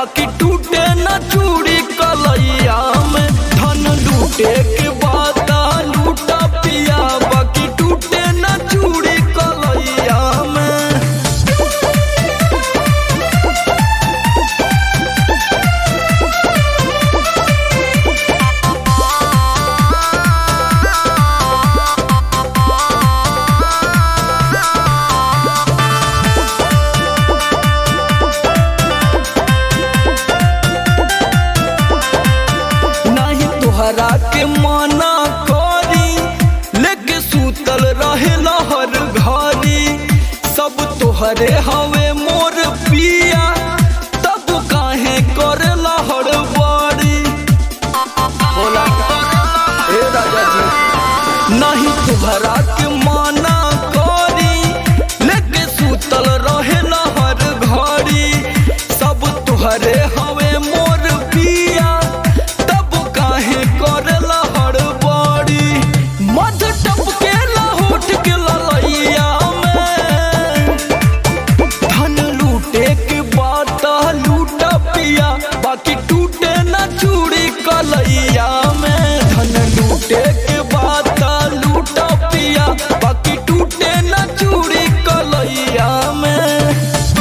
बाकी टूटे न चूड़ी कलैया में धन लूटे के बाद लूटा पिया बाकी टूटे न चूड़ी कलैया में नाही तोहरा के मना करी लेके सूतल रहे हर घरी सब तोहरे हवे मोर पिया तब काहे करे हर बड़ी बोला ए राजा जी नहीं तोहरा के मना करी लेके सूतल रहे हर घड़ी सब तोहरे हवे मोर पिया तब काहे करेला हड़बड़ी मध टपके होठ के ललैया में धन लूटे के बात लूटा पिया बाकी टूटे न चूड़ी कलैया में धन लूटे के बात लूटा पिया बाकी टूटे न चूड़ी कलैया में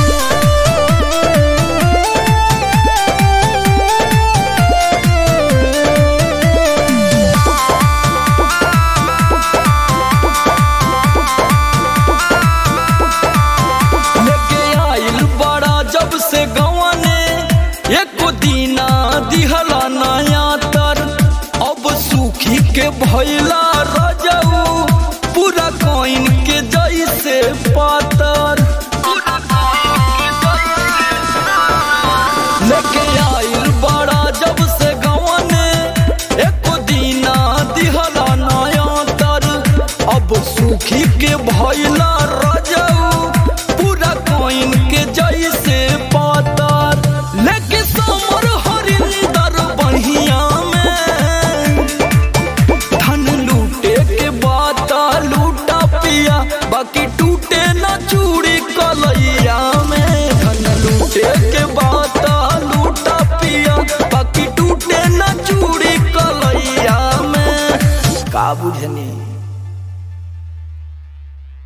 लेके आइल बड़ा जब से गवाने एको दीना दिहला नया तर अब सूखी के भैला रजऊ पूरा कोइन के जैसे पातर लेके आइल बड़ा जब से गवाने एको दीना दिहला नया तर अब सूखी के भैला रजऊ पूरा कोइन के जैसे पातर लेके समर हरिंदर बढ़िया में धन लूटे के बात लूटा पिया बाकी टूटे न चूड़ी कलैया में धन लूटे के बात लूटा पिया बाकी टूटे न चूड़ी कलैया में का बुझनी